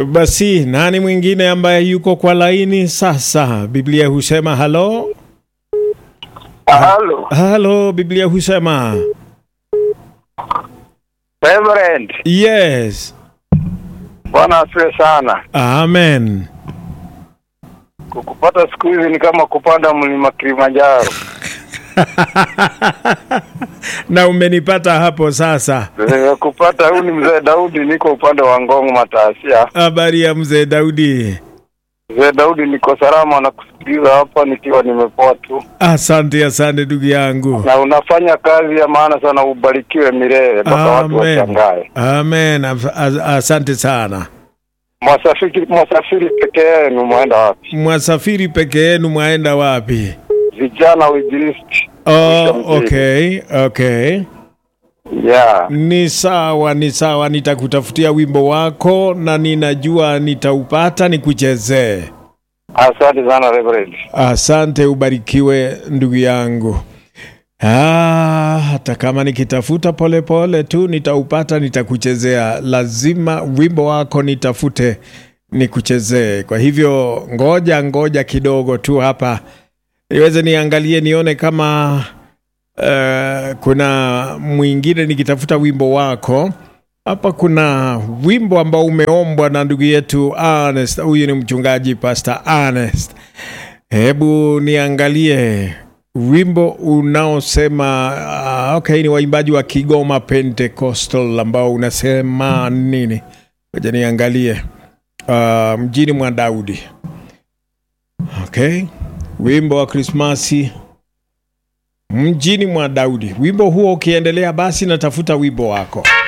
Basi nani mwingine ambaye yuko kwa laini sasa? Biblia husema halo Halo, halo, Biblia husema Reverend. yes, Bwana asifiwe sana. amen. Kukupata siku hizi ni kama kupanda mlima Kilimanjaro. na umenipata hapo sasa. Nimekupata, huyu ni mzee Daudi, niko upande wa Ngong Matasia. Habari ya mzee Daudi? Mzee Daudi, niko salama na kusikiliza hapa nikiwa nimepoa tu, Asante, asante ndugu yangu. na unafanya kazi ya maana sana. Ubarikiwe milele mpaka watu Amen, washangae. amen. Af- as- Asante sana. Mwasafiri, mwasafiri peke yenu mwenda wapi? Mwasafiri peke yenu mwaenda wapi? Vijana uinjilisti. Oh, Mzee. okay, okay. Yeah. Ni sawa, ni sawa, nitakutafutia wimbo wako na ninajua nitaupata nikuchezee. Asante sana Reverend. Asante, ubarikiwe ndugu yangu. Ah, hata kama nikitafuta polepole pole tu nitaupata, nitakuchezea. Lazima wimbo wako nitafute nikuchezee. Kwa hivyo ngoja ngoja kidogo tu hapa niweze niangalie nione kama uh, kuna mwingine nikitafuta wimbo wako hapa. Kuna wimbo ambao umeombwa na ndugu yetu Ernest. Huyu ni mchungaji Pastor Ernest. Hebu niangalie wimbo unaosema uh, okay, ni waimbaji wa Kigoma Pentecostal ambao unasema nini? Ngoja niangalie uh, mjini mwa Daudi. Okay, wimbo wa Krismasi mjini mwa Daudi. Wimbo huo ukiendelea, basi natafuta wimbo wako.